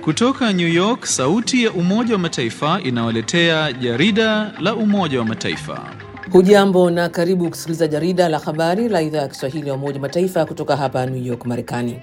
Kutoka New York, sauti ya Umoja wa Mataifa inawaletea jarida la Umoja wa Mataifa. Hujambo na karibu kusikiliza jarida la habari la idhaa ya Kiswahili ya Umoja wa Mataifa kutoka hapa New York, Marekani.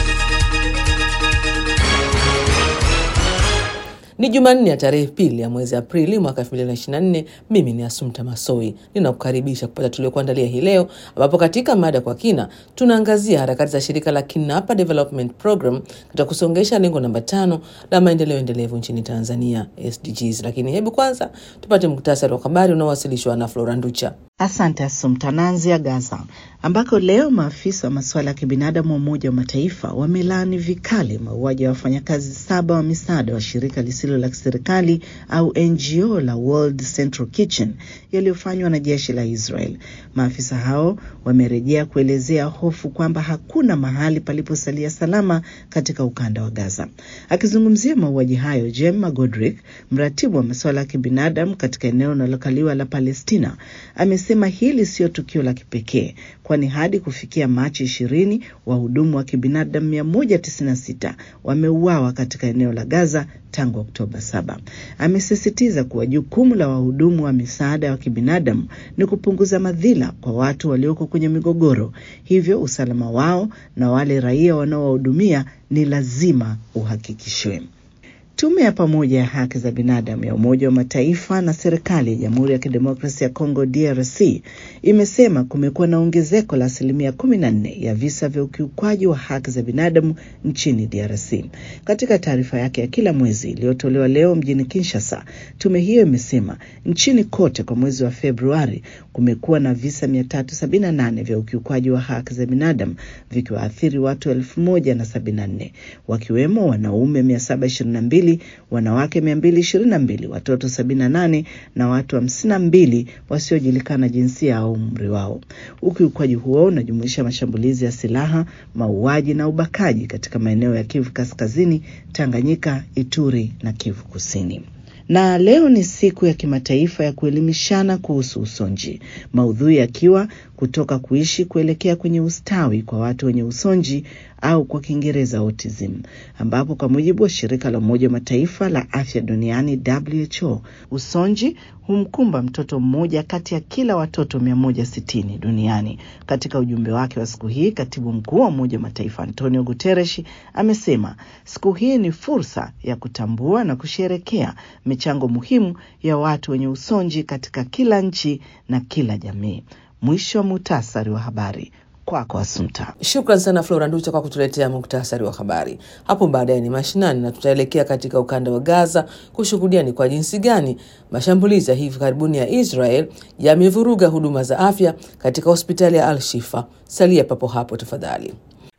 Ni Jumanne ya tarehe pili ya mwezi Aprili mwaka 2024. Mimi ni Asumta Masoi ninakukaribisha kupata tuliokuandalia hii leo, ambapo katika mada kwa kina tunaangazia harakati za shirika la Kinapa Development Program katika kusongesha lengo namba tano la maendeleo endelevu nchini Tanzania, SDGs. Lakini hebu kwanza tupate muktasari wa habari unaowasilishwa na Flora Nducha. Asante Asumta. Naanzia Gaza ambako leo maafisa wa masuala ya kibinadamu wa Umoja wa Mataifa wamelaani vikali mauaji ya wafanyakazi saba wa misaada wa shirika lisilo la kiserikali au NGO la World Central Kitchen yaliyofanywa na jeshi la Israel. Maafisa hao wamerejea kuelezea hofu kwamba hakuna mahali paliposalia salama katika ukanda wa Gaza. Akizungumzia mauaji hayo, Jem Godrick, mratibu wa masuala ya kibinadamu katika eneo linalokaliwa la Palestina, amesema hili sio tukio la kipekee kwani hadi kufikia Machi ishirini wahudumu wa kibinadamu mia moja tisini na sita wameuawa katika eneo la Gaza tangu Oktoba saba. Amesisitiza kuwa jukumu la wahudumu wa misaada wa kibinadamu ni kupunguza madhila kwa watu walioko kwenye migogoro, hivyo usalama wao na wale raia wanaowahudumia ni lazima uhakikishwe. Tume ya pamoja ya haki za binadamu ya Umoja wa Mataifa na serikali ya Jamhuri ya Kidemokrasia ya Kongo DRC imesema kumekuwa na ongezeko la asilimia kumi na nne ya visa vya ukiukwaji wa haki za binadamu nchini DRC. Katika taarifa yake ya kila mwezi iliyotolewa leo mjini Kinshasa, tume hiyo imesema nchini kote kwa mwezi wa Februari kumekuwa na visa mia tatu sabini na nane vya ukiukwaji wa haki za binadamu vikiwaathiri watu elfu moja na sabini na nne wakiwemo wanaume mia saba ishirini na mbili wanawake mia mbili ishirini na mbili watoto sabini na nane na watu hamsini na mbili wasiojulikana jinsia au umri wao. Ukiukwaji huo unajumuisha mashambulizi ya silaha, mauaji na ubakaji katika maeneo ya Kivu Kaskazini, Tanganyika, Ituri na Kivu Kusini. Na leo ni siku ya kimataifa ya kuelimishana kuhusu usonji, maudhui yakiwa kutoka kuishi kuelekea kwenye ustawi kwa watu wenye usonji au kwa Kiingereza autism, ambapo kwa mujibu wa shirika la Umoja wa Mataifa la afya duniani WHO, usonji humkumba mtoto mmoja kati ya kila watoto 160 duniani. Katika ujumbe wake wa siku hii, katibu mkuu wa Umoja wa Mataifa Antonio Guterres amesema siku hii ni fursa ya kutambua na kusherekea michango muhimu ya watu wenye usonji katika kila nchi na kila jamii. Mwisho wa muhtasari wa habari. Kwako Asumta. Shukran sana Flora Nducha kwa kutuletea muktasari wa habari. Hapo baadaye ni mashinani na tutaelekea katika ukanda wa Gaza kushuhudia ni kwa jinsi gani mashambulizi ya hivi karibuni ya Israel yamevuruga huduma za afya katika hospitali ya Al Shifa. Salia papo hapo tafadhali.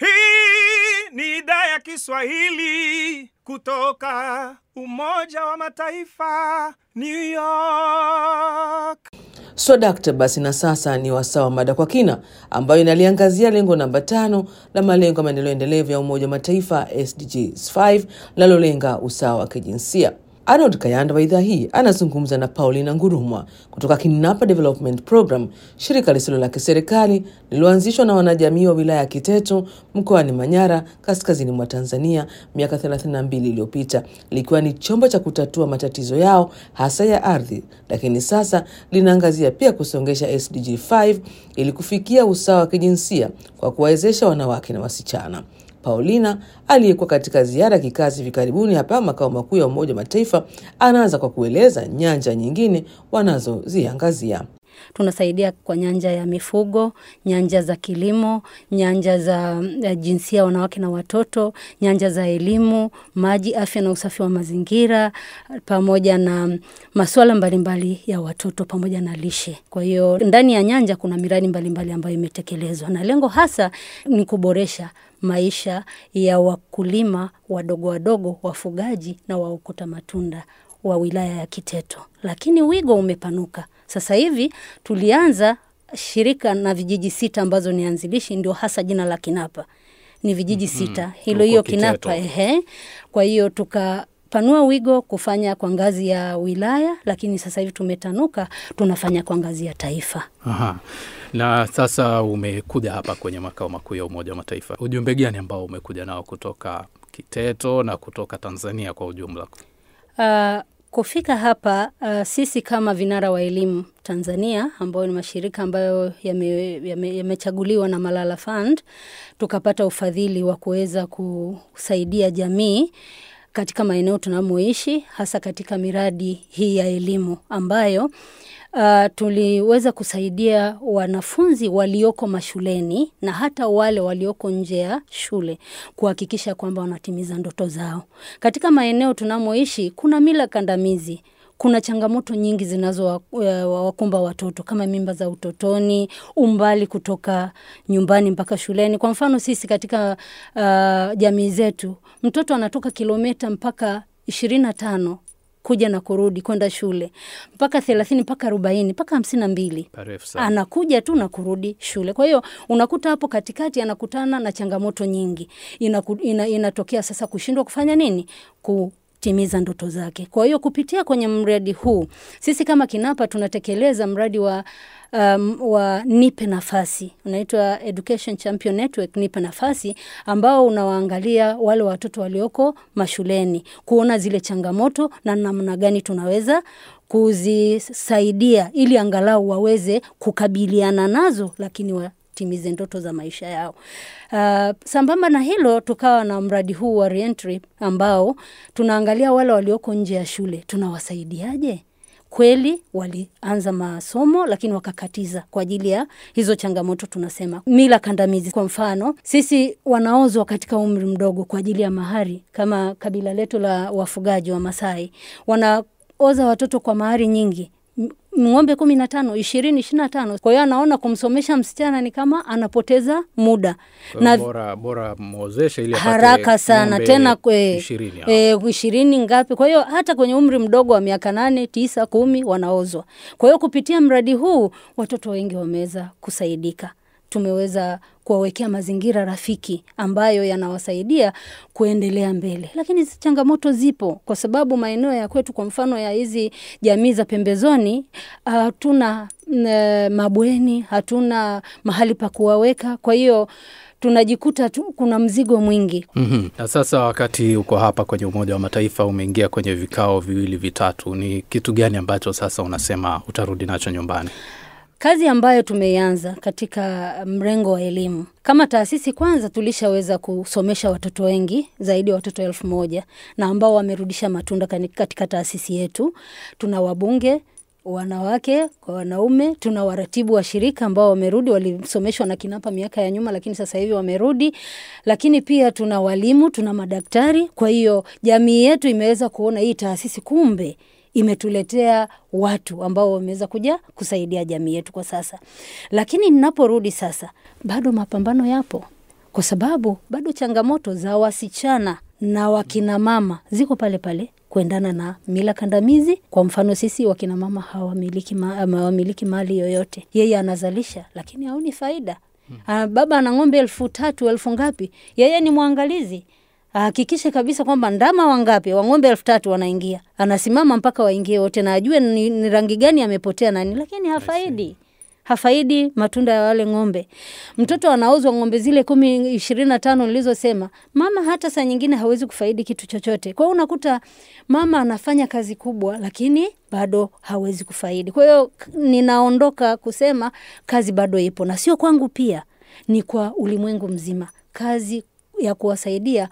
Hii ni idhaa ya Kiswahili kutoka Umoja wa Mataifa, New York. Swadakta basi, na sasa ni wasaa wa mada kwa kina, ambayo inaliangazia lengo namba tano la malengo ya maendeleo endelevu ya Umoja wa Mataifa SDGs 5 linalolenga usawa wa kijinsia. Arnold Kayanda wa idhaa hii anazungumza na Paulina Ngurumwa kutoka Kinapa Development Program, shirika lisilo la kiserikali lililoanzishwa na wanajamii wa wilaya ya Kiteto mkoani Manyara, kaskazini mwa Tanzania miaka 32 iliyopita, likiwa ni chombo cha kutatua matatizo yao hasa ya ardhi, lakini sasa linaangazia pia kusongesha SDG 5 ili kufikia usawa wa kijinsia kwa kuwawezesha wanawake na wasichana. Paulina aliyekuwa katika ziara ya kikazi hivi karibuni hapa makao makuu ya Umoja wa Mataifa anaanza kwa kueleza nyanja nyingine wanazoziangazia. Tunasaidia kwa nyanja ya mifugo, nyanja za kilimo, nyanja za jinsia wanawake na watoto, nyanja za elimu, maji, afya na usafi wa mazingira, pamoja na masuala mbalimbali ya watoto pamoja na lishe. Kwa hiyo ndani ya nyanja kuna miradi mbalimbali ambayo imetekelezwa na lengo hasa ni kuboresha maisha ya wakulima wadogo wadogo, wafugaji na waokota matunda wa wilaya ya Kiteto, lakini wigo umepanuka. Sasa hivi tulianza shirika na vijiji sita ambazo ni anzilishi, ndio hasa jina la Kinapa ni vijiji mm -hmm. sita, hilo hiyo Kinapa ehe. Kwa hiyo tukapanua wigo kufanya kwa ngazi ya wilaya, lakini sasa hivi tumetanuka, tunafanya kwa ngazi ya taifa. Aha. Na sasa umekuja hapa kwenye makao makuu ya Umoja wa Mataifa, ujumbe gani ambao umekuja nao kutoka Kiteto na kutoka Tanzania kwa ujumla? Uh, kufika hapa uh, sisi kama vinara wa elimu Tanzania ambayo ni mashirika ambayo yamechaguliwa yame, yame na Malala Fund tukapata ufadhili wa kuweza kusaidia jamii katika maeneo tunamoishi hasa katika miradi hii ya elimu ambayo Uh, tuliweza kusaidia wanafunzi walioko mashuleni na hata wale walioko nje ya shule kuhakikisha kwamba wanatimiza ndoto zao. Katika maeneo tunamoishi kuna mila kandamizi kuna changamoto nyingi zinazowakumba watoto kama mimba za utotoni, umbali kutoka nyumbani mpaka shuleni. Kwa mfano sisi katika uh, jamii zetu mtoto anatoka kilomita mpaka ishirini na tano kuja na kurudi kwenda shule mpaka thelathini mpaka arobaini mpaka hamsini na mbili anakuja tu na kurudi shule. Kwa hiyo unakuta hapo katikati anakutana na changamoto nyingi, inaku, ina, inatokea sasa kushindwa kufanya nini ku timiza ndoto zake. Kwa hiyo kupitia kwenye mradi huu sisi kama KINAPA tunatekeleza mradi wa um, wa nipe nafasi unaitwa Education Champion Network nipe nafasi, ambao unawaangalia wale watoto walioko mashuleni kuona zile changamoto na namna gani tunaweza kuzisaidia ili angalau waweze kukabiliana nazo, lakini wa timize ndoto za maisha yao. Uh, sambamba na hilo tukawa na mradi huu wa reentry ambao tunaangalia wale walioko nje ya shule tunawasaidiaje? Kweli walianza masomo lakini wakakatiza kwa ajili ya hizo changamoto, tunasema mila kandamizi. Kwa mfano, sisi wanaozwa katika umri mdogo kwa ajili ya mahari, kama kabila letu la wafugaji wa Masai wanaoza watoto kwa mahari nyingi ng'ombe kumi na tano ishirini ishirini na tano kwa hiyo anaona kumsomesha msichana ni kama anapoteza muda na bora, bora mwozeshe ili haraka sana tena kwe, ishirini, e, ishirini ngapi kwa hiyo hata kwenye umri mdogo wa miaka nane tisa kumi wanaozwa kwa hiyo kupitia mradi huu watoto wengi wameweza kusaidika tumeweza kuwawekea mazingira rafiki ambayo yanawasaidia kuendelea mbele, lakini changamoto zipo, kwa sababu maeneo ya kwetu, kwa mfano ya hizi jamii za pembezoni, hatuna uh, mabweni, hatuna mahali pa kuwaweka, kwa hiyo tunajikuta tu kuna mzigo mwingi. mm-hmm. Na sasa wakati uko hapa kwenye Umoja wa Mataifa, umeingia kwenye vikao viwili vitatu, ni kitu gani ambacho sasa unasema utarudi nacho nyumbani? Kazi ambayo tumeianza katika mrengo wa elimu kama taasisi, kwanza tulishaweza kusomesha watoto wengi zaidi ya watoto elfu moja na ambao wamerudisha matunda katika taasisi yetu. Tuna wabunge wanawake kwa wanaume, tuna waratibu wa shirika ambao wamerudi, walisomeshwa na KINAPA miaka ya nyuma, lakini sasa hivi wamerudi. Lakini pia tuna walimu, tuna madaktari. Kwa hiyo jamii yetu imeweza kuona hii taasisi kumbe imetuletea watu ambao wameweza kuja kusaidia jamii yetu kwa sasa. Lakini ninaporudi sasa, bado mapambano yapo, kwa sababu bado changamoto za wasichana na wakina mama ziko pale pale kuendana na mila kandamizi. Kwa mfano sisi wakina mama hawamiliki ma, hawamiliki mali yoyote, yeye anazalisha lakini haoni faida. Hmm. Baba ana ng'ombe elfu tatu elfu ngapi, yeye ni mwangalizi ahakikishe kabisa kwamba ndama wangapi wa ng'ombe elfu tatu wanaingia, anasimama mpaka waingie wote na ajue ni, ni rangi gani amepotea nani, lakini hafaidi hafaidi matunda ya wale ng'ombe. Mtoto anauzwa ng'ombe zile kumi ishirini na tano nilizosema, mama hata saa nyingine hawezi kufaidi kitu chochote. Kwa hiyo unakuta mama anafanya kazi kubwa, lakini bado hawezi kufaidi. Kwa hiyo ninaondoka kusema kazi bado ipo, na sio kwangu, pia ni kwa ulimwengu mzima, kazi ya kuwasaidia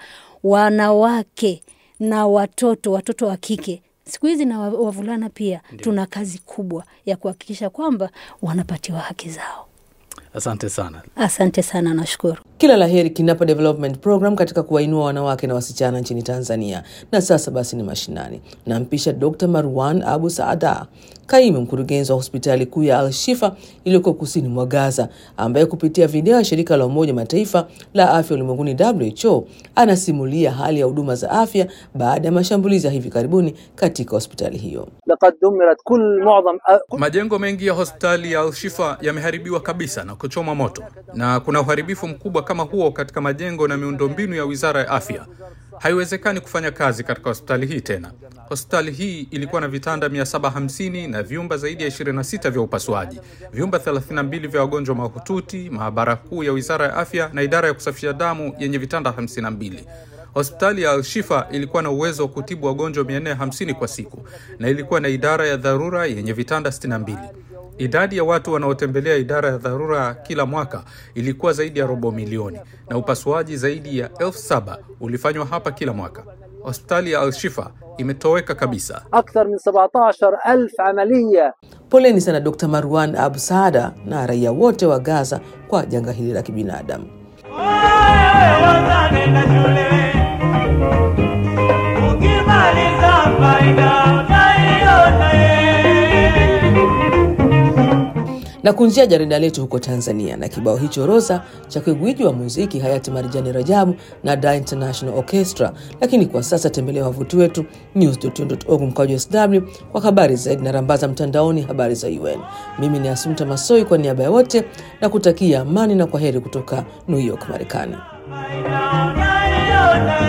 wanawake na watoto, watoto wa kike siku hizi na wavulana pia. Ndiyo. Tuna kazi kubwa ya kuhakikisha kwamba wanapatiwa haki zao. Asante sana. Asante sana, nashukuru. Kila la heri KINAPA Development Program katika kuwainua wanawake na wasichana nchini Tanzania. Na sasa basi ni mashinani, nampisha Dr. Marwan Abu Saada, kaimu mkurugenzi wa hospitali kuu ya Al-Shifa iliyoko kusini mwa Gaza, ambaye kupitia video ya shirika la Umoja Mataifa la afya ulimwenguni WHO anasimulia hali ya huduma za afya baada ya mashambulizi ya hivi karibuni katika hospitali hiyo. Majengo mengi ya hospitali ya Al-Shifa yameharibiwa kabisa na kuchoma moto, na kuna uharibifu mkubwa kama huo katika majengo na miundombinu ya Wizara ya Afya. Haiwezekani kufanya kazi katika hospitali hii tena. Hospitali hii ilikuwa na vitanda 750 na vyumba zaidi ya 26 vya upasuaji, vyumba 32 vya wagonjwa mahututi, maabara kuu ya Wizara ya Afya na idara ya kusafisha damu yenye vitanda 52. Hospitali ya Al-Shifa ilikuwa na uwezo wa kutibu wagonjwa 450 kwa siku na ilikuwa na idara ya dharura yenye vitanda 62. Idadi ya watu wanaotembelea idara ya dharura kila mwaka ilikuwa zaidi ya robo milioni na upasuaji zaidi ya elfu saba ulifanywa hapa kila mwaka. Hospitali ya Al-Shifa imetoweka kabisa. أكثر من 17 ألف عملية Poleni sana Dr. Marwan Abu Saada na raia wote wa Gaza kwa janga hili la kibinadamu. na kunjia jarida letu huko Tanzania na kibao hicho Rosa cha gwiji wa muziki hayati Marijani Rajabu na Da International Orchestra. Lakini kwa sasa tembelea wavuti wetu news.org mkwaju sw kwa habari zaidi na rambaza mtandaoni habari za UN. Mimi ni Asumta Masoi kwa niaba ya wote na kutakia amani na kwa heri kutoka New York, Marekani. Maina, maina,